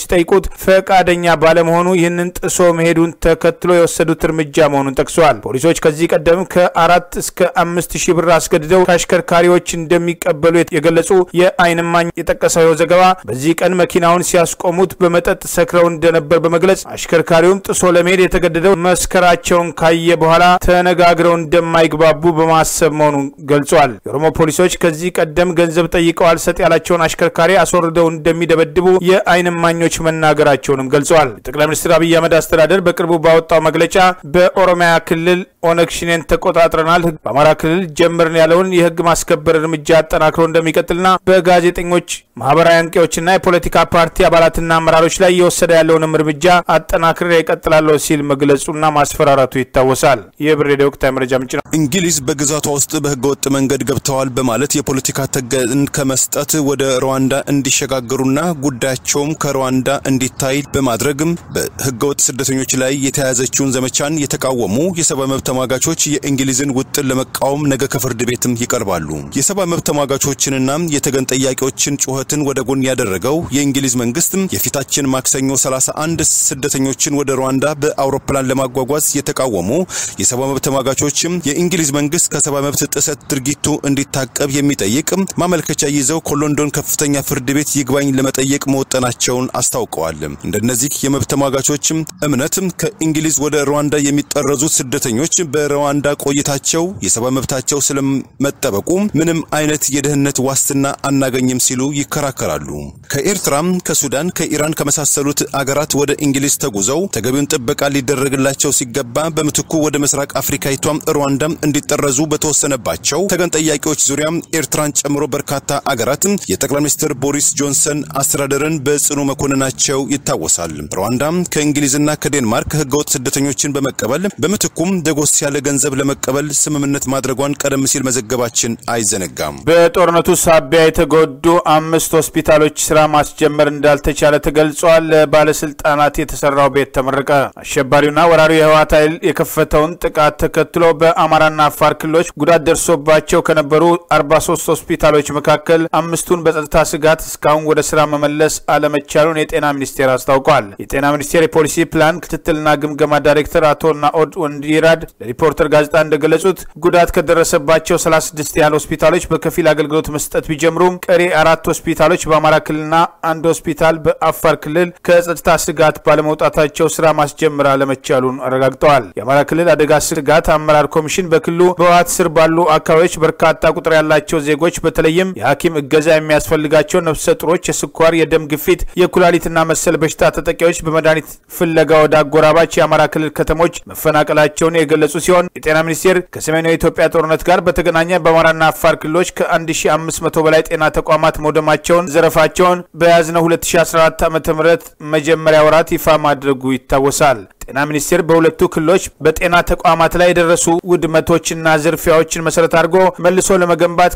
እንዲያስረክቡት ፈቃደኛ ባለመሆኑ ይህንን ጥሶ መሄዱን ተከትሎ የወሰዱት እርምጃ መሆኑን ጠቅሰዋል። ፖሊሶች ከዚህ ቀደም ከአራት እስከ አምስት ሺህ ብር አስገድደው ከአሽከርካሪዎች እንደሚቀበሉ የገለጹ የዓይን እማኝ የጠቀሰው ዘገባ በዚህ ቀን መኪናውን ሲያስቆሙት በመጠጥ ሰክረው እንደነበር በመግለጽ አሽከርካሪውም ጥሶ ለመሄድ የተገደደው መስከራቸውን ካየ በኋላ ተነጋግረው እንደማይግባቡ በማሰብ መሆኑን ገልጿል። የኦሮሞ ፖሊሶች ከዚህ ቀደም ገንዘብ ጠይቀው አልሰጥ ያላቸውን አሽከርካሪ አስወርደው እንደሚደበድቡ የዓይን እማኞች መናገራቸውንም ገልጸዋል። ጠቅላይ ሚኒስትር አብይ አህመድ አስተዳደር በቅርቡ ባወጣው መግለጫ በኦሮሚያ ክልል ኦነግ ሽኔን ተቆጣጥረናል፣ በአማራ ክልል ጀምርን ያለውን የህግ ማስከበር እርምጃ አጠናክሮ እንደሚቀጥልና በጋዜጠኞች ማህበራዊ አንቂዎችና የፖለቲካ ፓርቲ አባላትና አመራሮች ላይ እየወሰደ ያለውንም እርምጃ አጠናክሬ እቀጥላለሁ ሲል መግለጹና ማስፈራራቱ ይታወሳል። ይህ ብር ሬዲዮ ወቅታዊ መረጃ ምንጭ ነው። እንግሊዝ በግዛቷ ውስጥ በህገወጥ መንገድ ገብተዋል በማለት የፖለቲካ ተገን ከመስጠት ወደ ሩዋንዳ እንዲሸጋገሩና ጉዳያቸውም ከሩዋንዳ እንዲታይ በማድረግም በህገወጥ ስደተኞች ላይ የተያያዘችውን ዘመቻን የተቃወሙ የሰብአዊ መብት ተሟጋቾች የእንግሊዝን ውጥን ለመቃወም ነገ ከፍርድ ቤትም ይቀርባሉ። የሰብአዊ መብት ተሟጋቾችንና የተገን ጠያቂዎችን ጩኸትን ወደ ጎን ያደረገው የእንግሊዝ መንግስት የፊታችን ማክሰኞ 31 ስደተኞችን ወደ ሩዋንዳ በአውሮፕላን ለማጓጓዝ የተቃወሙ የሰብአዊ መብት ተሟጋቾችም የእንግሊዝ መንግስት ከሰብአዊ መብት ጥሰት ድርጊቱ እንዲታቀብ የሚጠይቅ ማመልከቻ ይዘው ከሎንዶን ከፍተኛ ፍርድ ቤት ይግባኝ ለመጠየቅ መወጠናቸውን አስታውቀዋል። እንደነዚህ የመብት ተሟጋቾችም እምነት ከእንግሊዝ ወደ ሩዋንዳ የሚጠረዙት ስደተኞች በሩዋንዳ ቆይታቸው የሰብአዊ መብታቸው ስለመጠበቁ ምንም አይነት የደህንነት ዋስትና አናገኝም ሲሉ ይከራከራሉ። ከኤርትራም፣ ከሱዳን፣ ከኢራን ከመሳሰሉት አገራት ወደ እንግሊዝ ተጉዘው ተገቢውን ጥበቃ ሊደረግላቸው ሲገባ በምትኩ ወደ ምስራቅ አፍሪካዊቷም ሩዋንዳ እንዲጠረዙ በተወሰነባቸው ተገን ጠያቂዎች ዙሪያ ኤርትራን ጨምሮ በርካታ አገራት የጠቅላይ ሚኒስትር ቦሪስ ጆንሰን አስተዳደርን በጽኑ መኮንናቸው ይታወሳል። ሩዋንዳ ከእንግሊዝና ከዴንማርክ ህገወጥ ስደተኞችን በመቀበል በምትኩም ደጎስ ያለ ገንዘብ ለመቀበል ስምምነት ማድረጓን ቀደም ሲል መዘገባችን አይዘነጋም። በጦርነቱ ሳቢያ የተጎዱ አምስት ሆስፒታሎች ስራ ማስጀመር እንዳልተቻለ ተገልጿል። ለባለስልጣናት የተሰራው ቤት ተመረቀ። አሸባሪውና ወራሪው የህወሓት ኃይል የከፈተውን ጥቃት ተከትሎ በአማራና አፋር ክልሎች ጉዳት ደርሶባቸው ከነበሩ 43 ሆስፒታሎች መካከል አምስቱን በጸጥታ ስጋት እስካሁን ወደ ስራ መመለስ አለመቻሉን የጤና ሚኒስቴር አስታውቋል። የጤና ሚኒስቴር የፖሊሲ ፕላን ክትትልና ግምገማ ዳይሬክተር አቶ ናኦድ ወንዲራድ ለሪፖርተር ጋዜጣ እንደገለጹት ጉዳት ከደረሰባቸው 36 ያህል ሆስፒታሎች በከፊል አገልግሎት መስጠት ቢጀምሩም ቀሪ አራት ሆስፒታሎች በአማራ ክልልና አንድ ሆስፒታል በአፋር ክልል ከጸጥታ ስጋት ባለመውጣታቸው ስራ ማስጀመር አለመቻሉን አረጋግጠዋል። የአማራ ክልል አደጋ ስጋት አመራር ኮሚሽን በክልሉ በህወሓት ስር ባሉ አካባቢዎች በርካታ ቁጥር ያላቸው ዜጎች በተለይም የሐኪም እገዛ የሚያስፈልጋቸው ነፍሰ ጡሮች፣ የስኳር፣ የደም ግፊት፣ የኩላሊትና መሰል በሽታ ተጠቂዎች በመድኃኒት ፍለጋ ወደ አጎራባች የአማራ ክልል ከተሞች መፈናቀላቸውን የገለጹ ሲሆን የጤና ሚኒስቴር ከሰሜኑ የኢትዮጵያ ጦርነት ጋር በተገናኘ በአማራና አፋር ክልሎች ከ1500 በላይ ጤና ተቋማት መውደማቸውን፣ ዘረፋቸውን በያዝነው 2014 ዓ ም መጀመሪያ ወራት ይፋ ማድረጉ ይታወሳል። ጤና ሚኒስቴር በሁለቱ ክልሎች በጤና ተቋማት ላይ የደረሱ ውድመቶችና ዝርፊያዎችን መሰረት አድርጎ መልሶ ለመገንባት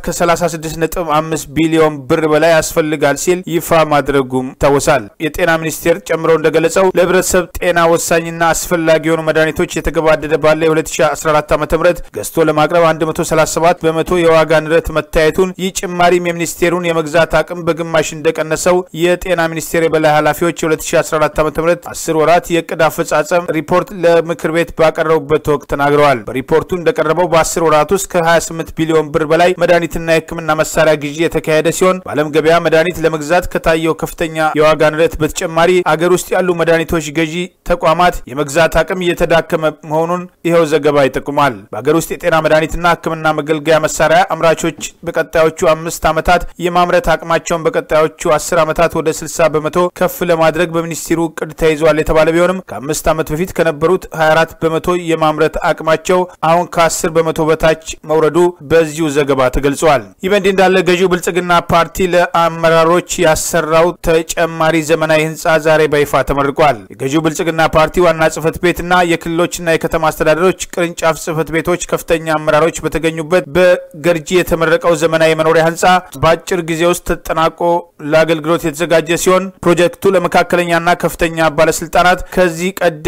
ከ36.5 ቢሊዮን ብር በላይ ያስፈልጋል ሲል ይፋ ማድረጉም ይታወሳል። የጤና ሚኒስቴር ጨምሮ እንደገለጸው ለህብረተሰብ ጤና ወሳኝና አስፈላጊ የሆኑ መድኃኒቶች የተገባደደ ባለ የ2014 ዓ ም ገዝቶ ለማቅረብ 137 በመቶ የዋጋ ንረት መታየቱን ይህ ጭማሪም የሚኒስቴሩን የመግዛት አቅም በግማሽ እንደቀነሰው የጤና ሚኒስቴር የበላይ ኃላፊዎች የ2014 ዓ ም 10 ወራት የእቅድ አፈጻጸም ሪፖርት ለምክር ቤት ባቀረቡበት ወቅት ተናግረዋል። በሪፖርቱ እንደቀረበው በ10 ወራት ውስጥ ከ28 ቢሊዮን ብር በላይ መድኃኒትና የሕክምና መሳሪያ ግዢ የተካሄደ ሲሆን በዓለም ገበያ መድኃኒት ለመግዛት ከታየው ከፍተኛ የዋጋ ንረት በተጨማሪ አገር ውስጥ ያሉ መድኃኒቶች ገዢ ተቋማት የመግዛት አቅም እየተዳከመ መሆኑን ይኸው ዘገባ ይጠቁማል። በአገር ውስጥ የጤና መድኃኒትና ሕክምና መገልገያ መሳሪያ አምራቾች በቀጣዮቹ አምስት ዓመታት የማምረት አቅማቸውን በቀጣዮቹ አስር ዓመታት ወደ 60 በመቶ ከፍ ለማድረግ በሚኒስትሩ እቅድ ተይዟል የተባለ ቢሆንም ከአምስት ዓመት በፊት ከነበሩት 24 በመቶ የማምረት አቅማቸው አሁን ከ10 በመቶ በታች መውረዱ በዚሁ ዘገባ ተገልጿል። ይህ በእንዲህ እንዳለ ገዢው ብልጽግና ፓርቲ ለአመራሮች ያሰራው ተጨማሪ ዘመናዊ ህንፃ ዛሬ በይፋ ተመርቋል። የገዢው ብልጽግና ፓርቲ ዋና ጽህፈት ቤትና የክልሎችና የከተማ አስተዳደሮች ቅርንጫፍ ጽህፈት ቤቶች ከፍተኛ አመራሮች በተገኙበት በገርጂ የተመረቀው ዘመናዊ መኖሪያ ህንፃ በአጭር ጊዜ ውስጥ ተጠናቆ ለአገልግሎት የተዘጋጀ ሲሆን ፕሮጀክቱ ለመካከለኛና ከፍተኛ ባለስልጣናት ከዚህ ቀደም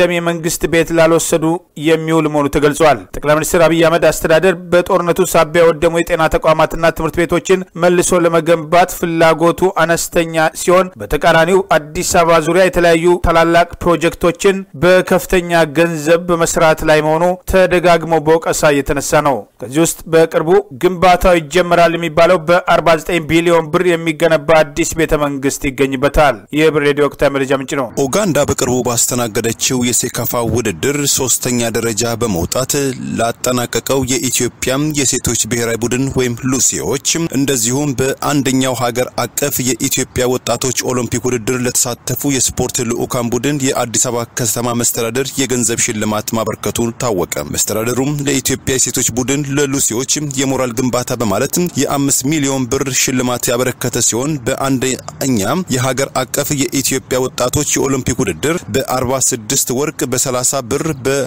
አይደለም የመንግስት ቤት ላልወሰዱ የሚውል መሆኑ ተገልጿል። ጠቅላይ ሚኒስትር አብይ አህመድ አስተዳደር በጦርነቱ ሳቢያ የወደሙ የጤና ተቋማትና ትምህርት ቤቶችን መልሶ ለመገንባት ፍላጎቱ አነስተኛ ሲሆን፣ በተቃራኒው አዲስ አበባ ዙሪያ የተለያዩ ታላላቅ ፕሮጀክቶችን በከፍተኛ ገንዘብ በመስራት ላይ መሆኑ ተደጋግሞ በወቀሳ እየተነሳ ነው። ከዚህ ውስጥ በቅርቡ ግንባታው ይጀመራል የሚባለው በ49 ቢሊዮን ብር የሚገነባ አዲስ ቤተ መንግስት ይገኝበታል። ይህ ብር ሬዲዮ ወቅታዊ መረጃ ምንጭ ነው። ኡጋንዳ በቅርቡ ባስተናገደችው የሴካፋ ውድድር ሶስተኛ ደረጃ በመውጣት ላጠናቀቀው የኢትዮጵያም የሴቶች ብሔራዊ ቡድን ወይም ሉሲዎች እንደዚሁም በአንደኛው ሀገር አቀፍ የኢትዮጵያ ወጣቶች ኦሎምፒክ ውድድር ለተሳተፉ የስፖርት ልዑካን ቡድን የአዲስ አበባ ከተማ መስተዳደር የገንዘብ ሽልማት ማበርከቱ ታወቀ። መስተዳደሩም ለኢትዮጵያ የሴቶች ቡድን ለሉሲዎች የሞራል ግንባታ በማለት የአምስት ሚሊዮን ብር ሽልማት ያበረከተ ሲሆን በአንደኛ የሀገር አቀፍ የኢትዮጵያ ወጣቶች የኦሎምፒክ ውድድር በ46 ወርቅ፣ በ30 ብር፣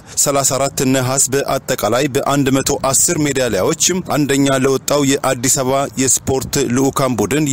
በ34 ነሐስ በአጠቃላይ በ110 ሜዳሊያዎች አንደኛ ለወጣው የአዲስ አበባ የስፖርት ልዑካን ቡድን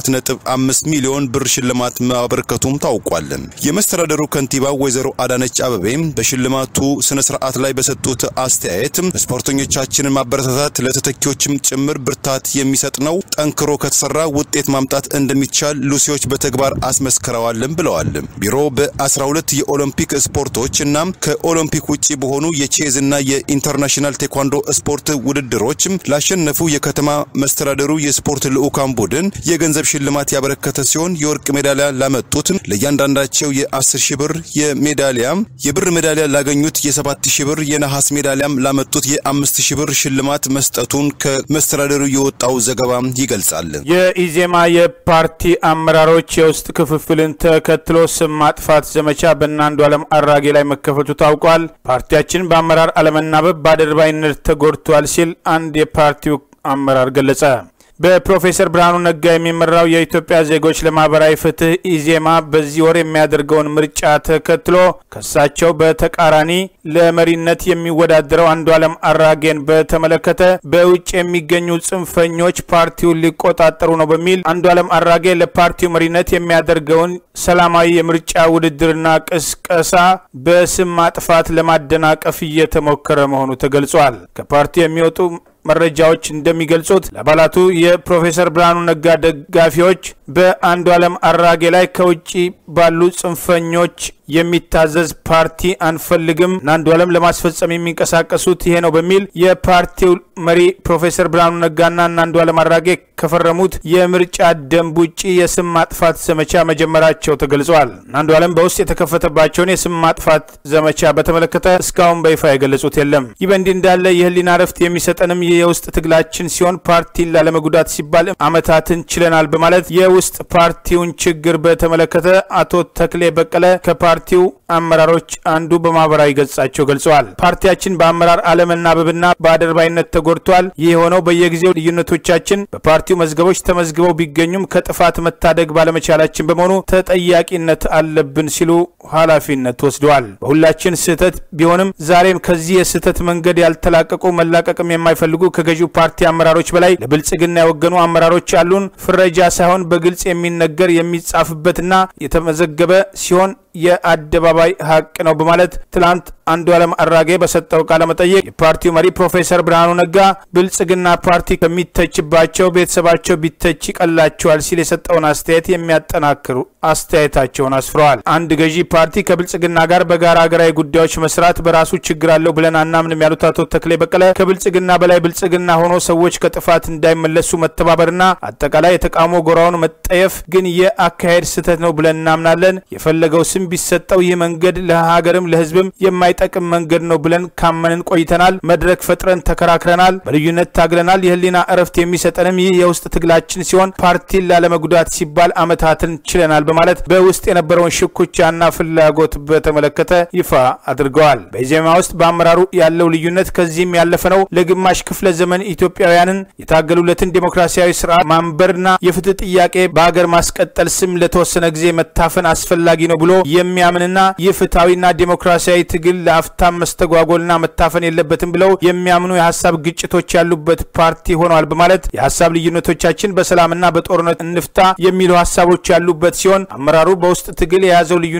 የ4.5 ሚሊዮን ብር ሽልማት ማበረከቱም ታውቋል። የመስተዳደሩ ከንቲባ ወይዘሮ አዳነች አበቤም በሽልማቱ ስነ ስርዓት ላይ በሰጡት አስተያየት ስፖርተኞቻችንን ማበረታታት ለተተኪዎችም ጭምር ብርታት የሚሰጥ ነው። ጠንክሮ ከተሰራ ውጤት ማምጣት እንደሚቻል ሉሲዎች በተግባር አስመስክረዋልም ብለዋል። ቢሮ በ12 የኦሎምፒክ ስፖርቶች እና ከኦሎምፒክ ውጭ በሆኑ የቼዝ እና የኢንተርናሽናል ቴኳንዶ ስፖርት ውድድሮች ላሸነፉ የከተማ መስተዳደሩ የስፖርት ልዑካን ቡድን የገንዘብ ሽልማት ያበረከተ ሲሆን የወርቅ ሜዳሊያ ላመጡት ለእያንዳንዳቸው የ10 ሺህ ብር የሜዳሊያ የብር ሜዳሊያ ላገኙት የ7 ሺህ ብር የነሐስ ሜዳሊያም ላመጡት የ5 ሺህ ብር ሽልማት መስጠቱን ከመስተዳደሩ የወጣው ዘገባ ይገልጻል። የኢዜማ የፓርቲ አመራሮች የውስጥ ክፍፍልን ተከትሎ ስም ማጥፋት ዘመቻ በእነ አንዱዓለም አራጌ ላይ መከፈቱ ታውቋል። ፓርቲያችን በአመራር አለመናበብ በአድርባይነት ተጎድቷል ሲል አንድ የፓርቲው አመራር ገለጸ። በፕሮፌሰር ብርሃኑ ነጋ የሚመራው የኢትዮጵያ ዜጎች ለማህበራዊ ፍትህ ኢዜማ በዚህ ወር የሚያደርገውን ምርጫ ተከትሎ ከሳቸው በተቃራኒ ለመሪነት የሚወዳደረው አንዱዓለም አራጌን በተመለከተ በውጭ የሚገኙ ጽንፈኞች ፓርቲውን ሊቆጣጠሩ ነው በሚል አንዱዓለም አራጌ ለፓርቲው መሪነት የሚያደርገውን ሰላማዊ የምርጫ ውድድርና ቅስቀሳ በስም ማጥፋት ለማደናቀፍ እየተሞከረ መሆኑ ተገልጿል። ከፓርቲው የሚወጡ መረጃዎች እንደሚገልጹት ለአባላቱ የፕሮፌሰር ብርሃኑ ነጋ ደጋፊዎች በአንዱዓለም አራጌ ላይ ከውጭ ባሉ ጽንፈኞች የሚታዘዝ ፓርቲ አንፈልግም እና አንዱዓለም ለማስፈጸም የሚንቀሳቀሱት ይሄ ነው በሚል የፓርቲው መሪ ፕሮፌሰር ብርሃኑ ነጋና እና አንዱዓለም አራጌ ከፈረሙት የምርጫ ደንብ ውጭ የስም ማጥፋት ዘመቻ መጀመራቸው ተገልጿል። አንዱዓለም በውስጥ የተከፈተባቸውን የስም ማጥፋት ዘመቻ በተመለከተ እስካሁን በይፋ የገለጹት የለም። ይህ በእንዲህ እንዳለ የህሊና እረፍት የሚሰጠንም ይህ የውስጥ ትግላችን ሲሆን ፓርቲን ላለመጉዳት ሲባል አመታትን ችለናል በማለት የውስጥ ፓርቲውን ችግር በተመለከተ አቶ ተክሌ በቀለ ከፓርቲው አመራሮች አንዱ በማህበራዊ ገጻቸው ገልጸዋል። ፓርቲያችን በአመራር አለመናበብና በአደርባይነት ተጎድቷል። ይህ የሆነው በየጊዜው ልዩነቶቻችን በፓርቲው መዝገቦች ተመዝግበው ቢገኙም ከጥፋት መታደግ ባለመቻላችን በመሆኑ ተጠያቂነት አለብን ሲሉ ኃላፊነት ወስደዋል። በሁላችን ስህተት ቢሆንም ዛሬም ከዚህ የስህተት መንገድ ያልተላቀቁ መላቀቅም የማይፈልጉ ከገዢው ፓርቲ አመራሮች በላይ ለብልጽግና የወገኑ አመራሮች አሉን። ፍረጃ ሳይሆን በግልጽ የሚነገር የሚጻፍበትና የተመዘገበ ሲሆን የአደባባይ ሀቅ ነው በማለት ትላንት አንዱዓለም አራጌ በሰጠው ቃለ መጠይቅ የፓርቲው መሪ ፕሮፌሰር ብርሃኑ ነጋ ብልጽግና ፓርቲ ከሚተችባቸው ቤተሰባቸው ቢተች ይቀላቸዋል ሲል የሰጠውን አስተያየት የሚያጠናክሩ አስተያየታቸውን አስፍረዋል። አንድ ገዢ ፓርቲ ከብልጽግና ጋር በጋራ ሀገራዊ ጉዳዮች መስራት በራሱ ችግር አለው ብለን አናምንም ያሉት አቶ ተክሌ በቀለ ከብልጽግና በላይ ብልጽግና ሆኖ ሰዎች ከጥፋት እንዳይመለሱ መተባበርና አጠቃላይ የተቃውሞ ጎራውን መጠየፍ ግን የአካሄድ ስህተት ነው ብለን እናምናለን። የፈለገው ስም ቢሰጠው ይህ መንገድ ለሀገርም ለሕዝብም የማይጠቅም መንገድ ነው ብለን ካመንን ቆይተናል። መድረክ ፈጥረን ተከራክረናል፣ በልዩነት ታግለናል። የህሊና እረፍት የሚሰጠንም ይህ የውስጥ ትግላችን ሲሆን ፓርቲን ላለመጉዳት ሲባል አመታትን ችለናል በማለት በውስጥ የነበረውን ሽኩቻና ፍላጎት በተመለከተ ይፋ አድርገዋል። በኢዜማ ውስጥ በአመራሩ ያለው ልዩነት ከዚህም ያለፈ ነው። ለግማሽ ክፍለ ዘመን ኢትዮጵያውያንን የታገሉለትን ዴሞክራሲያዊ ስርዓት ማንበርና የፍትህ ጥያቄ በሀገር ማስቀጠል ስም ለተወሰነ ጊዜ መታፈን አስፈላጊ ነው ብሎ የሚያምንና ይህ ፍትሐዊና ዴሞክራሲያዊ ትግል ለአፍታም መስተጓጎልና መታፈን የለበትም ብለው የሚያምኑ የሀሳብ ግጭቶች ያሉበት ፓርቲ ሆነዋል በማለት የሀሳብ ልዩነቶቻችን በሰላምና በጦርነት እንፍታ የሚሉ ሀሳቦች ያሉበት ሲሆን አመራሩ በውስጥ ትግል የያዘው ልዩነት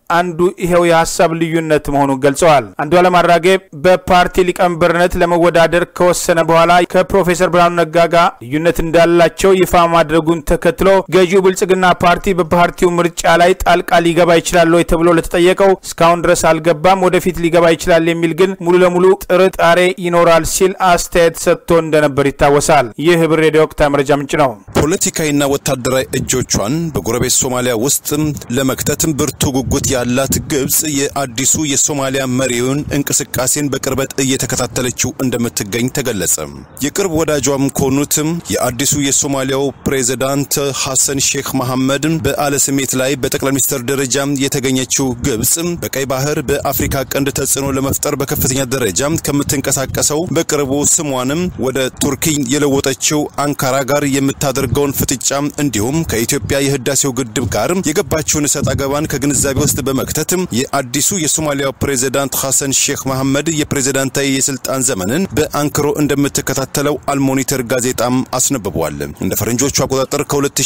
አንዱ ይሄው የሀሳብ ልዩነት መሆኑን ገልጸዋል። አንዱዓለም አራጌ በፓርቲ ሊቀመንበርነት ለመወዳደር ከወሰነ በኋላ ከፕሮፌሰር ብርሃኑ ነጋ ጋር ልዩነት እንዳላቸው ይፋ ማድረጉን ተከትሎ ገዢው ብልጽግና ፓርቲ በፓርቲው ምርጫ ላይ ጣልቃ ሊገባ ይችላል ወይ ተብሎ ለተጠየቀው እስካሁን ድረስ አልገባም፣ ወደፊት ሊገባ ይችላል የሚል ግን ሙሉ ለሙሉ ጥርጣሬ ይኖራል ሲል አስተያየት ሰጥቶ እንደነበር ይታወሳል። ይህ ህብር ሬዲዮ ወቅታዊ መረጃ ምንጭ ነው። ፖለቲካዊና ወታደራዊ እጆቿን በጎረቤት ሶማሊያ ውስጥ ለመክተትም ብርቱ ጉጉት ያላት ግብጽ የአዲሱ የሶማሊያ መሪውን እንቅስቃሴን በቅርበት እየተከታተለችው እንደምትገኝ ተገለጸ። የቅርብ ወዳጇም ከሆኑትም የአዲሱ የሶማሊያው ፕሬዚዳንት ሐሰን ሼክ መሐመድ በዓለ ስሜት ላይ በጠቅላይ ሚኒስትር ደረጃ የተገኘችው ግብጽ በቀይ ባህር በአፍሪካ ቀንድ ተጽዕኖ ለመፍጠር በከፍተኛ ደረጃ ከምትንቀሳቀሰው በቅርቡ ስሟንም ወደ ቱርኪ የለወጠችው አንካራ ጋር የምታደርገውን ፍጥጫ እንዲሁም ከኢትዮጵያ የህዳሴው ግድብ ጋር የገባችውን እሰጥ አገባን ከግንዛቤ ውስጥ በመክተት የአዲሱ የሶማሊያው ፕሬዚዳንት ሐሰን ሼክ መሐመድ የፕሬዚዳንታዊ የስልጣን ዘመንን በአንክሮ እንደምትከታተለው አልሞኒተር ጋዜጣም አስነብቧል። እንደ ፈረንጆቹ አቆጣጠር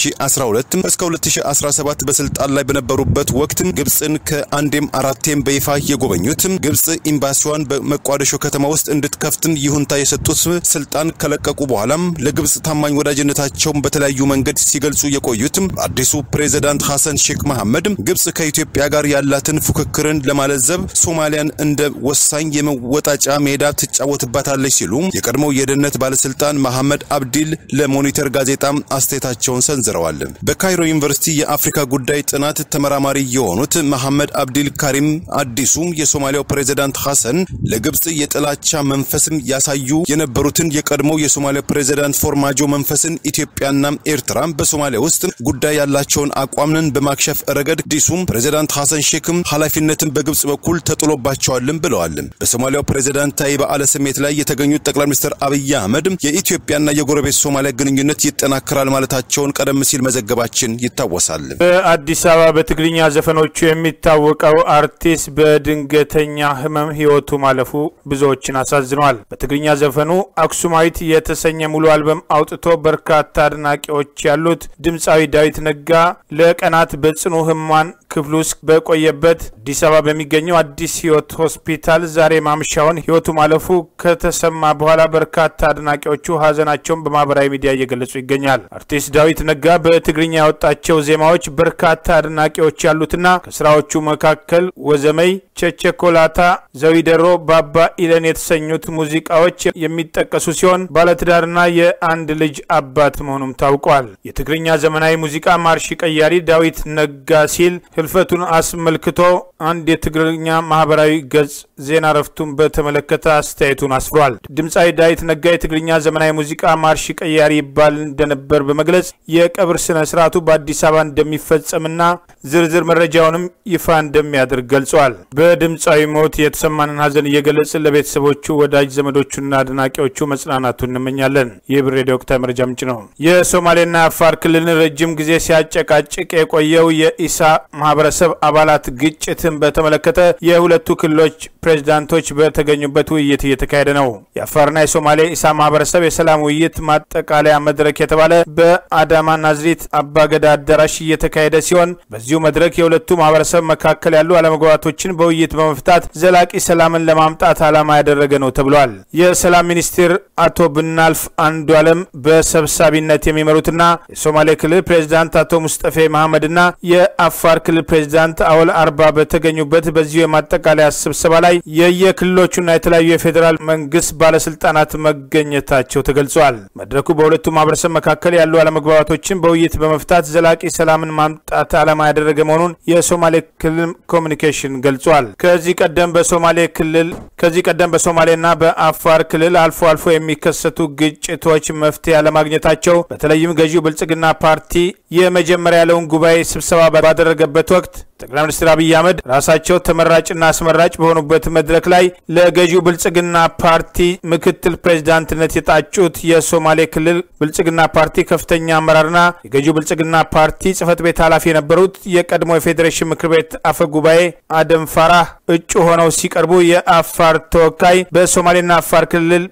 ከ2012 እስከ 2017 በስልጣን ላይ በነበሩበት ወቅት ግብፅን ከአንዴም አራቴም በይፋ የጎበኙት ግብፅ ኤምባሲዋን በመቋደሾ ከተማ ውስጥ እንድትከፍትን ይሁንታ የሰጡት ስልጣን ከለቀቁ በኋላም ለግብፅ ታማኝ ወዳጅነታቸውን በተለያዩ መንገድ ሲገልጹ የቆዩት አዲሱ ፕሬዚዳንት ሐሰን ሼክ መሐመድ ግብፅ ከኢትዮጵያ ጋር ያላትን ፉክክርን ለማለዘብ ሶማሊያን እንደ ወሳኝ የመወጣጫ ሜዳ ትጫወትባታለች ሲሉ የቀድሞው የደህንነት ባለስልጣን መሐመድ አብዲል ለሞኒተር ጋዜጣ አስተያየታቸውን ሰንዝረዋል። በካይሮ ዩኒቨርሲቲ የአፍሪካ ጉዳይ ጥናት ተመራማሪ የሆኑት መሐመድ አብዲል ካሪም አዲሱ የሶማሊያው ፕሬዚዳንት ሐሰን ለግብፅ የጥላቻ መንፈስም ያሳዩ የነበሩትን የቀድሞው የሶማሊያ ፕሬዚዳንት ፎርማጆ መንፈስን ኢትዮጵያና ኤርትራ በሶማሊያ ውስጥ ጉዳይ ያላቸውን አቋምን በማክሸፍ ረገድ አዲሱም ፕሬዚዳንት ሐሰን ሼክም ኃላፊነትን በግብፅ በኩል ተጥሎባቸዋልም ብለዋል። በሶማሊያው ፕሬዚዳንታዊ በዓለ ስሜት ላይ የተገኙት ጠቅላይ ሚኒስትር አብይ አህመድ የኢትዮጵያና የጎረቤት ሶማሊያ ግንኙነት ይጠናከራል ማለታቸውን ቀደም ሲል መዘገባችን ይታወሳል። በአዲስ አበባ በትግርኛ ዘፈኖቹ የሚታወቀው አርቲስት በድንገተኛ ህመም ህይወቱ ማለፉ ብዙዎችን አሳዝኗል። በትግርኛ ዘፈኑ አክሱማዊት የተሰኘ ሙሉ አልበም አውጥቶ በርካታ አድናቂዎች ያሉት ድምፃዊ ዳዊት ነጋ ለቀናት በጽኑ ህሙማን ክፍል ውስጥ በቆየበት አዲስ አበባ በሚገኘው አዲስ ህይወት ሆስፒታል ዛሬ ማምሻውን ህይወቱ ማለፉ ከተሰማ በኋላ በርካታ አድናቂዎቹ ሀዘናቸውን በማህበራዊ ሚዲያ እየገለጹ ይገኛል። አርቲስት ዳዊት ነጋ በትግርኛ ያወጣቸው ዜማዎች በርካታ አድናቂዎች ያሉትና ከስራዎቹ መካከል ወዘመይ፣ ቸቸኮላታ፣ ዘዊደሮ፣ ባባ ኢለን የተሰኙት ሙዚቃዎች የሚጠቀሱ ሲሆን ባለትዳርና የአንድ ልጅ አባት መሆኑም ታውቋል። የትግርኛ ዘመናዊ ሙዚቃ ማርሽ ቀያሪ ዳዊት ነጋ ሲል ህልፈቱን አስመልክቶ አንድ የትግርኛ ማህበራዊ ገጽ ዜና ረፍቱን በተመለከተ አስተያየቱን አስፍሯል። ድምፃዊ ዳዊት ነጋ የትግርኛ ዘመናዊ ሙዚቃ ማርሽ ቀያሪ ይባል እንደነበር በመግለጽ የቀብር ስነ ስርዓቱ በአዲስ አበባ እንደሚፈጸምና ዝርዝር መረጃውንም ይፋ እንደሚያደርግ ገልጿል። በድምፃዊ ሞት የተሰማንን ሀዘን እየገለጽን ለቤተሰቦቹ፣ ወዳጅ ዘመዶቹና አድናቂዎቹ መጽናናቱ እንመኛለን። ይህ ብር ሬዲዮ ወቅታዊ መረጃ ምንጭ ነው። የሶማሌና አፋር ክልልን ረጅም ጊዜ ሲያጨቃጭቅ የቆየው የኢሳ ማህበረሰብ አባላት ግጭትን በተመለከተ የሁለቱ ክልሎች ፕሬዝዳንቶች በተገኙበት ውይይት እየተካሄደ ነው። የአፋርና የሶማሌ ኢሳ ማህበረሰብ የሰላም ውይይት ማጠቃለያ መድረክ የተባለ በአዳማ ናዝሪት አባገዳ አዳራሽ እየተካሄደ ሲሆን በዚሁ መድረክ የሁለቱ ማህበረሰብ መካከል ያሉ አለመግባባቶችን በውይይት በመፍታት ዘላቂ ሰላምን ለማምጣት ዓላማ ያደረገ ነው ተብሏል። የሰላም ሚኒስትር አቶ ብናልፍ አንዱ አለም በሰብሳቢነት የሚመሩትና የሶማሌ ክልል ፕሬዝዳንት አቶ ሙስጠፌ መሐመድና የአፋር ክልል ፕሬዝዳንት አወል አርባ በተገኙበት በዚሁ የማጠቃለያ ስብሰባ ላይ የየክልሎቹና የተለያዩ የፌዴራል መንግስት ባለስልጣናት መገኘታቸው ተገልጿል። መድረኩ በሁለቱ ማህበረሰብ መካከል ያሉ አለመግባባቶችን በውይይት በመፍታት ዘላቂ ሰላምን ማምጣት ዓላማ ያደረገ መሆኑን የሶማሌ ክልል ኮሚኒኬሽን ገልጿል። ከዚህ ቀደም በሶማሌ ክልል ከዚህ ቀደም በሶማሌና በአፋር ክልል አልፎ አልፎ የሚከሰቱ ግጭቶች መፍትሄ አለማግኘታቸው በተለይም ገዢው ብልጽግና ፓርቲ የመጀመሪያ ያለውን ጉባኤ ስብሰባ ባደረገበት ወቅት ጠቅላይ ሚኒስትር አብይ አህመድ ራሳቸው ተመራጭና አስመራጭ በሆኑበት መድረክ ላይ ለገዢው ብልጽግና ፓርቲ ምክትል ፕሬዚዳንትነት የጣጩት የሶማሌ ክልል ብልጽግና ፓርቲ ከፍተኛ አመራርና የገዢው ብልጽግና ፓርቲ ጽህፈት ቤት ኃላፊ የነበሩት የቀድሞ የፌዴሬሽን ምክር ቤት አፈ ጉባኤ አደም ፋራህ እጩ ሆነው ሲቀርቡ የአፋር ተወካይ በሶማሌና አፋር ክልል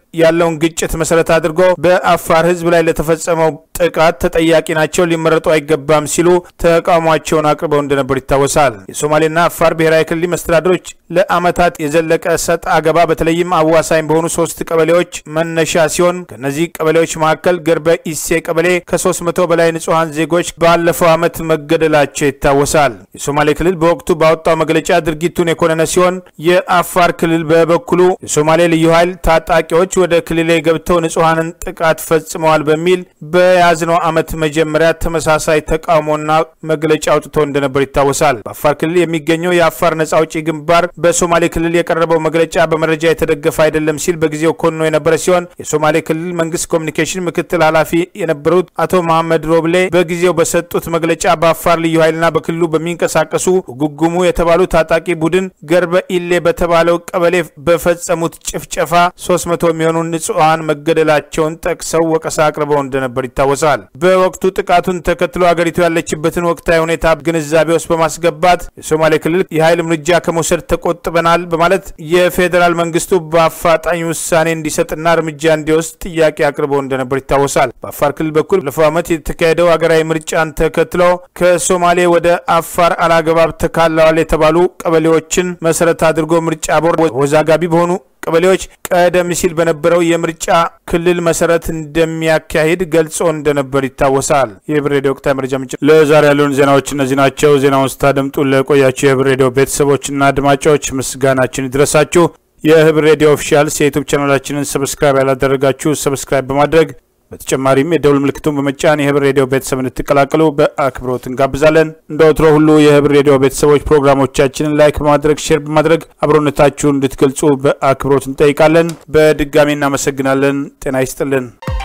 ያለውን ግጭት መሰረት አድርጎ በአፋር ህዝብ ላይ ለተፈጸመው ጥቃት ተጠያቂ ናቸው፣ ሊመረጡ አይገባም ሲሉ ተቃውሟቸውን አቅርበው እንደነበር ይታወሳል። የሶማሌና አፋር ብሔራዊ ክልል መስተዳድሮች ለአመታት የዘለቀ ሰጥ አገባ በተለይም አዋሳኝ በሆኑ ሶስት ቀበሌዎች መነሻ ሲሆን ከእነዚህ ቀበሌዎች መካከል ገርበ ኢሴ ቀበሌ ከ300 በላይ ንጹሐን ዜጎች ባለፈው ዓመት መገደላቸው ይታወሳል። የሶማሌ ክልል በወቅቱ ባወጣው መግለጫ ድርጊቱን የኮነነ ሲሆን የአፋር ክልል በበኩሉ የሶማሌ ልዩ ኃይል ታጣቂዎች ወደ ክልሌ ገብተው ንጹሐንን ጥቃት ፈጽመዋል በሚል በያዝነው ዓመት መጀመሪያ ተመሳሳይ ተቃውሞና መግለጫ አውጥቶ እንደነበር ይታወሳል። በአፋር ክልል የሚገኘው የአፋር ነጻ አውጪ ግንባር በሶማሌ ክልል የቀረበው መግለጫ በመረጃ የተደገፈ አይደለም ሲል በጊዜው ኮንኖ የነበረ ሲሆን የሶማሌ ክልል መንግስት ኮሚኒኬሽን ምክትል ኃላፊ የነበሩት አቶ መሐመድ ሮብሌ በጊዜው በሰጡት መግለጫ በአፋር ልዩ ኃይልና በክልሉ በሚንቀሳቀሱ ጉጉሙ የተባሉ ታጣቂ ቡድን ገርበ ኢሌ በተባለው ቀበሌ በፈጸሙት ጭፍጨፋ 300 የሚሆኑ ንጹሐን መገደላቸውን ጠቅሰው ወቀሳ አቅርበው እንደነበር ይታወሳል። በወቅቱ ጥቃቱን ተከትሎ አገሪቱ ያለችበትን ወቅታዊ ሁኔታ ግንዛቤ ውስጥ በማስገባት የሶማሌ ክልል የኃይል እርምጃ ከመውሰድ ተቆጥበናል በማለት የፌዴራል መንግስቱ በአፋጣኝ ውሳኔ እንዲሰጥና እርምጃ እንዲወስድ ጥያቄ አቅርበው እንደነበር ይታወሳል። በአፋር ክልል በኩል ባለፈው ዓመት የተካሄደው ሀገራዊ ምርጫን ተከትሎ ከሶማሌ ወደ አፋር አላግባብ ተካለዋል የተባሉ ቀበሌዎችን መሰረት አድርጎ ምርጫ ቦርድ ወዛጋቢ በሆኑ ቀበሌዎች ቀደም ሲል በነበረው የምርጫ ክልል መሰረት እንደሚያካሂድ ገልጾ እንደነበር ይታወሳል። የህብር ሬዲዮ ወቅታዊ መረጃ ምንጭ። ለዛሬ ያሉን ዜናዎች እነዚህ ናቸው። ዜናውን ስታደምጡ ለቆያችሁ የህብር ሬዲዮ ቤተሰቦችና አድማጮች ምስጋናችን ይድረሳችሁ። የህብር ሬዲዮ ኦፊሻልስ የዩቱብ ቻናላችንን ሰብስክራይብ ያላደረጋችሁ ሰብስክራይብ በማድረግ በተጨማሪም የደውል ምልክቱን በመጫን የህብር ሬዲዮ ቤተሰብ እንድትቀላቀሉ በአክብሮት እንጋብዛለን። እንደ ወትሮ ሁሉ የህብር ሬዲዮ ቤተሰቦች ፕሮግራሞቻችንን ላይክ በማድረግ ሼር በማድረግ አብሮነታችሁን እንድትገልጹ በአክብሮት እንጠይቃለን። በድጋሚ እናመሰግናለን። ጤና ይስጥልን።